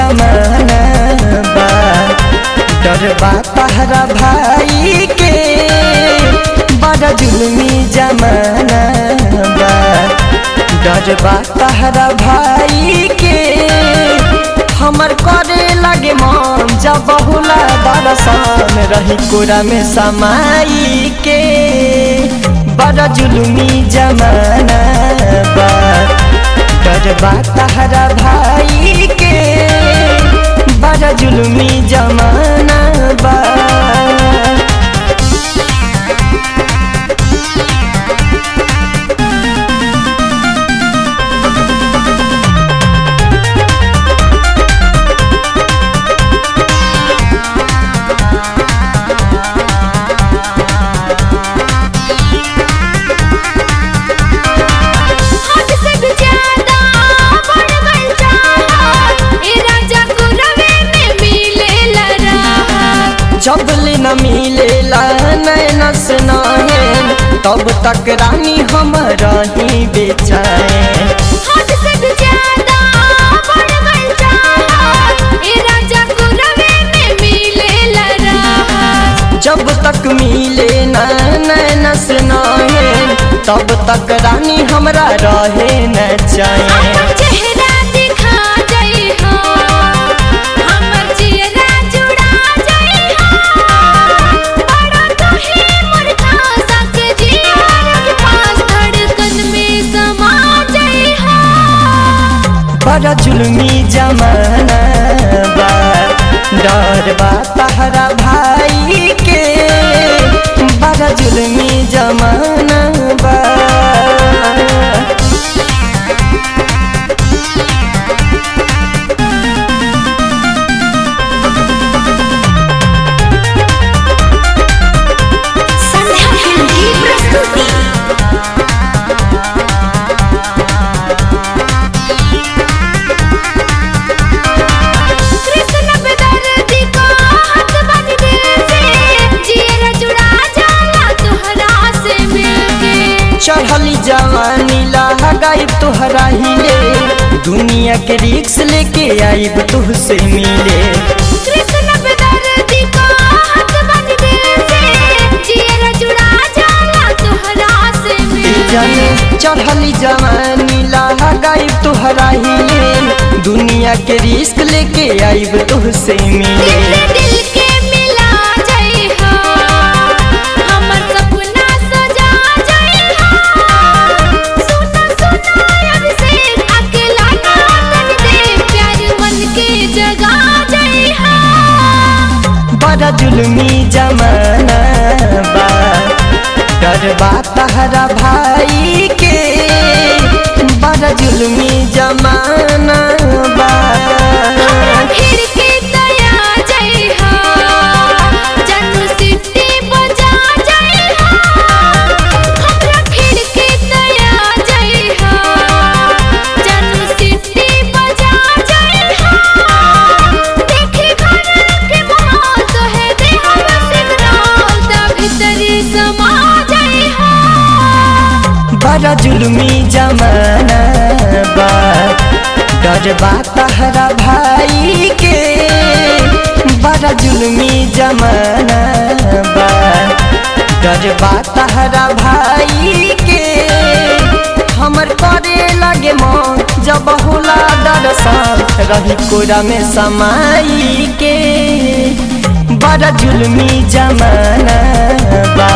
जमाना बा डर बा तहरा भाई के बड़ा जुलमी जमाना बा डर बा तहरा भाई के हमर करे लगे मन जब बहुला दरसान रही कोरा में समाई के बड़ा जुलमी जमाना बा डर बा तहरा भाई के बड़ा जुलमी जमाना बा हद से भी ज्यादा बढ़ गइल चाहत, ए राजा गुरवे में मिलेला राहत। जब ले न मिलेला नैन से नैन तब तक रानी हम रही बेचैन हद से भी ज्यादा बढ़ गइल चाहत, ए राजा गुरवे में मिलेला राहत। जब तक मिले न नैन से नैन तब तक रानी हमरा रहे न चैन अपन चेहरा दिखा जाइ हो, हमर चेहरा जुड़ा जाइ हो। बड़ा तोहे मुर्खा सके जियार के पास धड़कन में समा जाइ हो। बड़ा जुलमी जमाना बा डर बा तहरा भाई के बड़ा जुलमी जमाना बा संध्या फिल्म की प्रस्तुति कृष्ण बेदर्दी को हाथ बांध दिल से जियरा जुड़ा जाला तोहरा से मिलके चढ़ली जवानी लगाइब तोहरा हिले दुनिया के रिक्स लेके आइब तुहसे मिले कृष्ण बेदर्दी को हाथ बांध दिल से जियरा जुड़ा जाला तोहरा से जन मिलके चढ़ली जवानी लगाइब तोहरा हिले दुनिया के रिस्क लेके आइब तुहसे दिल मिले से दिल के मिला जाइ हो हमर सपना सजा जाइ हो सुना सुना अभिषेक अकेला ना तन दे प्यार मन के जगा जाइ हो बड़ा जुलमी जमाना बा डर बा तहरा भाई के बड़ा जुलमी जमाना बा हमरा फिर के दया जाइ हो जन्म सिद्धि बजा जाइ हो हमरा फिर के दया जाइ हो जन्म सिद्धि बजा जाइ हो देखे घर के मोह तो है देह में सिमरन ता भीतरी समा जाइ हो बड़ा जुलमी जमाना बा डर बा तहरा भाई के बड़ा जुलमी जमाना बा डर बा तहरा भाई के हमर करे लगे मन जब होला दरसान रही कोरा में समाई के बड़ा जुलमी जमाना बा